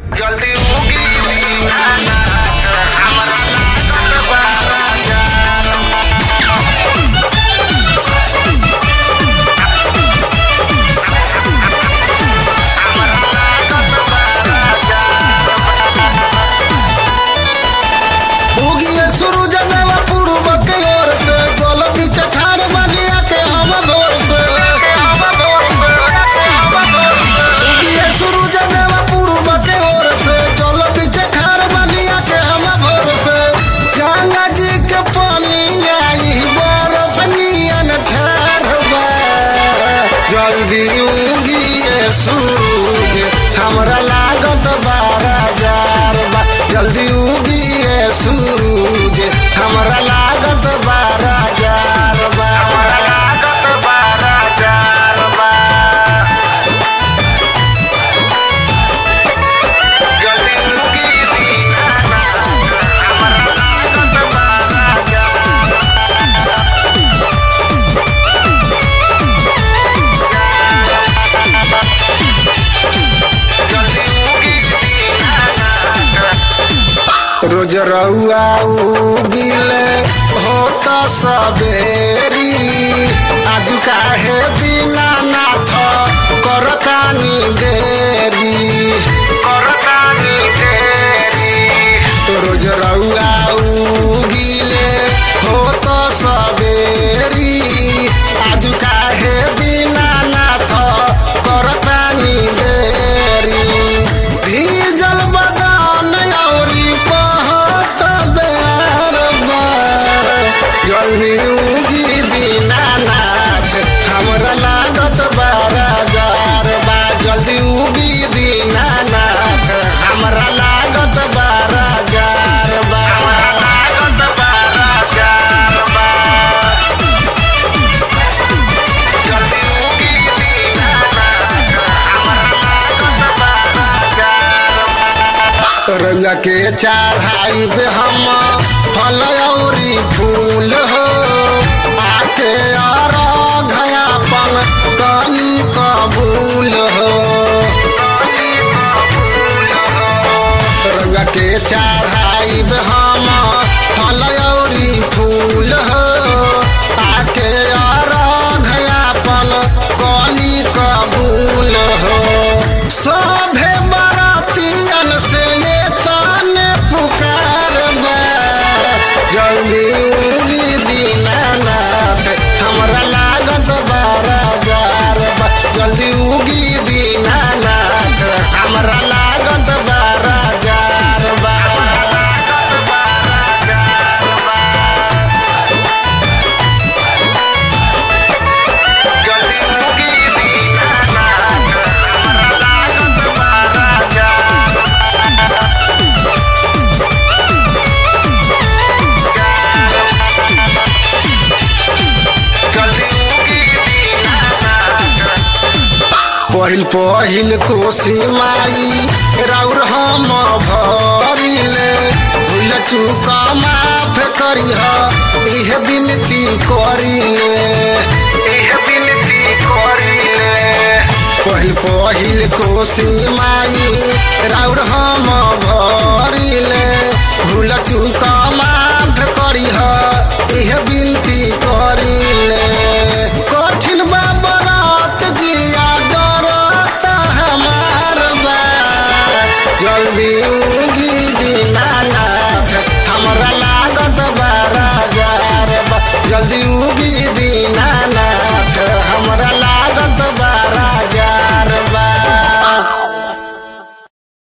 जल्दी उगी दीवाना हमरा लागत बा राजा उगिए सूरज देव पूर्व के ओर से गोल बीच ठाड़ बनिया के हम भोर से उगिए सूरज देव पूर्व के ओर से गोल बीच ठाड़ बनिया के हम भोर से गंगा जी के पानी आई बर्फ नियन ठाड़ बा जल्दी उगिए सूरज हमरा लागत बारह हजार बा जल्दी उगिए सूरज हमरा लागत बारह हजार बा हमरा लागत बा राजा बा जल्दी उगी दीवाना हमरा लागत बा राजा जल्दी उगी दीवाना रोज रउआ उगिले होता सबेरी आज काहे दीनानाथ करतानी देरी करतानी देरी रोज रउआ उगिले होता सबेरी आज काहे दीनानाथ करतानी देरी भीजल बदान औरी पहत बेर बार जल्दी उगी दीनानाथ हमरा लागत बारह हजार बा जल्दी उगी दीनानाथ हमरा लागत बारह हजार बा हमरा लागत बा राजा बा जल्दी उगी दीवाना हमरा लागत बा राजा रंगा के चढ़ाई पे हम फल औरी फूल हो आके और घयापन कली कबूल हो रंगा के चढ़ाई पे हम फल औरी फूल हो आके और घयापन कली कबूल हो सभे बरातियन से ये ताने पुकार बा जल्दी उगी दीनानाथ हमरा लागत बारह हजार बा जल्दी उगी दीनानाथ हमरा लागत बारह हजार बा जल्दी उगी दीवाना हमरा लागत बा राजा जल्दी उगी दीवाना पहिल पहिल कोसी माई राउर हम भरिले भूल चूक माफ करिह इह विनती करिले एह विनती करिले पहिल पहिल कोसी माई राउर हम भरिले भूल चूक माफ करिह इह विनती करिले कठिन बा बरात जिया डरत हमार बा जल्दी